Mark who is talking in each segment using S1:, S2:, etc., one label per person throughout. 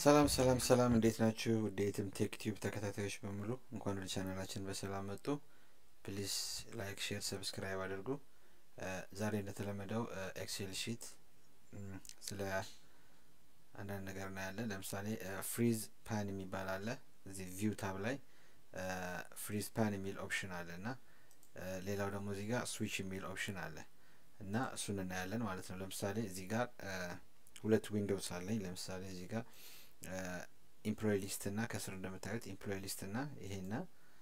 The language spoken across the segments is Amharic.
S1: ሰላም ሰላም ሰላም እንዴት ናችሁ? ውድ የትም ቴክ ቲዩብ ተከታታዮች በሙሉ እንኳን ወደ ቻናላችን በሰላም መጡ። ፕሊዝ ላይክ፣ ሼር፣ ሰብስክራይብ አድርጉ። ዛሬ እንደተለመደው ኤክሴል ሺት ስለ አንዳንድ ነገር እናያለን። ለምሳሌ ፍሪዝ ፓን የሚባል አለ። እዚህ ቪው ታብ ላይ ፍሪዝ ፓን የሚል ኦፕሽን አለ እና ሌላው ደግሞ እዚህ ጋር ስዊች የሚል ኦፕሽን አለ እና እሱን እናያለን ማለት ነው። ለምሳሌ እዚህ ጋር ሁለት ዊንዶውስ አለኝ። ለምሳሌ እዚህ ጋር ኢምፕሎይ ሊስት እና ከስር እንደምታዩት ኢምፕሎይ ሊስት እና ይሄና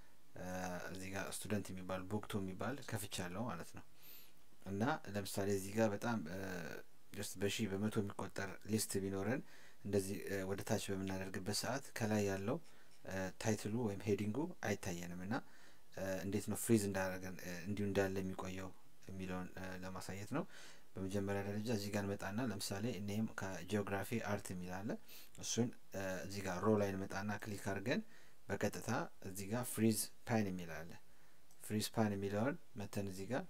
S1: እዚህ ጋር ስቱደንት የሚባል ቦክቶ የሚባል ከፍቻለሁ ማለት ነው። እና ለምሳሌ እዚህ ጋር በጣም ጀስት በሺህ በመቶ የሚቆጠር ሊስት ቢኖረን እንደዚህ ወደ ታች በምናደርግበት ሰዓት ከላይ ያለው ታይትሉ ወይም ሄዲንጉ አይታየንም እና እንዴት ነው ፍሪዝ እንዳደረገን እንዲሁ እንዳለ የሚቆየው የሚለውን ለማሳየት ነው። በመጀመሪያ ደረጃ እዚህ ጋር እንመጣና ለምሳሌ እኔም ከጂኦግራፊ አርት የሚል አለ እሱን እዚህ ጋር ሮ ላይ እንመጣና ክሊክ አድርገን በቀጥታ እዚህ ጋር ፍሪዝ ፓን የሚል አለ ፍሪዝ ፓን የሚለውን መተን እዚህ ጋር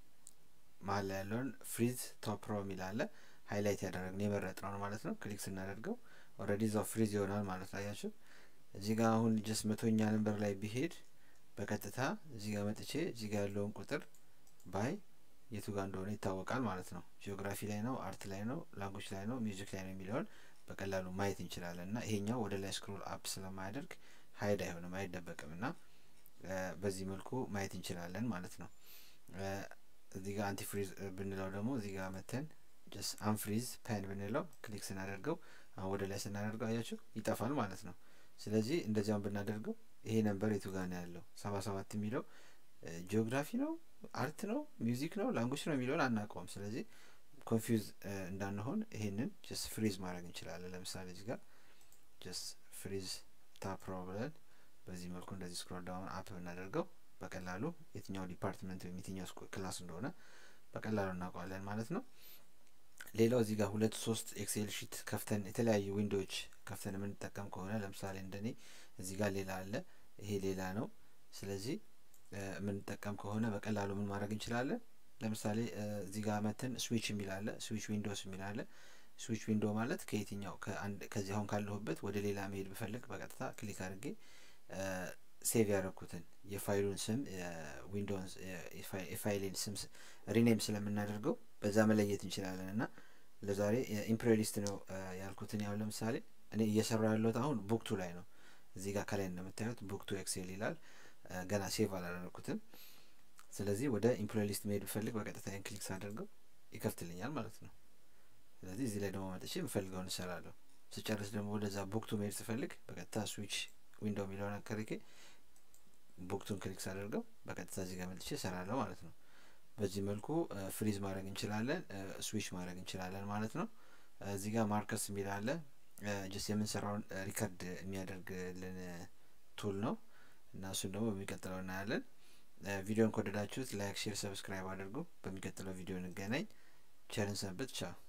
S1: መሀል ላይ ያለውን ፍሪዝ ቶፕ ሮ የሚል አለ ሀይላይት ያደረግን የመረጥነውን ማለት ነው። ክሊክ ስናደርገው ኦልሬዲ እዛው ፍሪዝ ይሆናል ማለት ነው። አያችሁ እዚህ ጋር አሁን ጀስት መቶኛ ነንበር ላይ ቢሄድ በቀጥታ እዚህ ጋር መጥቼ እዚህ ጋር ያለውን ቁጥር ባይ የቱ ጋር እንደሆነ ይታወቃል ማለት ነው። ጂኦግራፊ ላይ ነው፣ አርት ላይ ነው፣ ላንጉጅ ላይ ነው፣ ሚውዚክ ላይ ነው የሚለውን በቀላሉ ማየት እንችላለን እና ይሄኛው ወደ ላይ ስክሮል አፕ ስለማያደርግ ሀይድ አይሆንም አይደበቅም እና በዚህ መልኩ ማየት እንችላለን ማለት ነው። እዚህ ጋር አንቲፍሪዝ ብንለው ደግሞ እዚህ ጋር መተን ጀስ አንፍሪዝ ፓን ብንለው ክሊክ ስናደርገው አሁን ወደ ላይ ስናደርገው አያችሁ ይጠፋል ማለት ነው። ስለዚህ እንደዚያም ብናደርገው ይሄ ነበር የቱ ጋር ነው ያለው ሰባ ሰባት የሚለው ጂኦግራፊ ነው አርት ነው ሚውዚክ ነው ላንጉጅ ነው የሚለውን አናውቀውም። ስለዚህ ኮንፊውዝ እንዳንሆን ይሄንን ጀስ ፍሪዝ ማድረግ እንችላለን። ለምሳሌ እዚህ ጋር ጀስ ፍሪዝ ታፕሮ ብለን በዚህ መልኩ እንደዚህ ስክሮል ዳውን አፕ ብናደርገው በቀላሉ የትኛው ዲፓርትመንት ወይም የትኛው ክላስ እንደሆነ በቀላሉ እናውቀዋለን ማለት ነው። ሌላው እዚህ ጋር ሁለት ሶስት ኤክሴል ሺት ከፍተን የተለያዩ ዊንዶዎች ከፍተን የምንጠቀም ከሆነ ለምሳሌ እንደኔ እዚህ ጋር ሌላ አለ፣ ይሄ ሌላ ነው። ስለዚህ የምንጠቀም ከሆነ በቀላሉ ምን ማድረግ እንችላለን? ለምሳሌ እዚህ ጋር መተን ስዊች የሚል አለ፣ ስዊች ዊንዶውስ የሚል አለ። ስዊች ዊንዶ ማለት ከየትኛው ከዚህ አሁን ካለሁበት ወደ ሌላ መሄድ ብፈልግ በቀጥታ ክሊክ አድርጌ ሴቭ ያደረኩትን የፋይሉን ስም ዊንዶውስ የፋይሌን ስም ሪኔም ስለምናደርገው በዛ መለየት እንችላለን እና ለዛሬ ኢምፕሬሊስት ነው ያልኩትን ያው ለምሳሌ እኔ እየሰራ ያለሁት አሁን ቡክቱ ላይ ነው። እዚህ ጋር ከላይ እንደምታዩት ቡክቱ ኤክሴል ይላል። ገና ሴቭ አላደረኩትም። ስለዚህ ወደ ኢምፕሎይ ሊስት መሄድ ብፈልግ በቀጥታ ይህን ክሊክ ሳደርገው ይከፍትልኛል ማለት ነው። ስለዚህ እዚህ ላይ ደግሞ መጥቼ የምፈልገውን እሰራለሁ። ስጨርስ ደግሞ ወደዛ ቡክቱ መሄድ ስፈልግ በቀጥታ ስዊች ዊንዶው የሚለውን አከርኬ ቡክቱን ክሊክ ሳደርገው በቀጥታ እዚህ ጋር መጥቼ እሰራለሁ ማለት ነው። በዚህ መልኩ ፍሪዝ ማድረግ እንችላለን፣ ስዊች ማድረግ እንችላለን ማለት ነው። እዚህ ጋር ማርከስ የሚል አለ። ጀስት የምንሰራውን ሪከርድ የሚያደርግልን ቱል ነው እና እሱን ደግሞ በሚቀጥለው እናያለን። ቪዲዮን ከወደዳችሁት ላይክ፣ ሼር፣ ሰብስክራይብ አድርጉ። በሚቀጥለው ቪዲዮ እንገናኝ። ቸርን ሰንብት። ቻው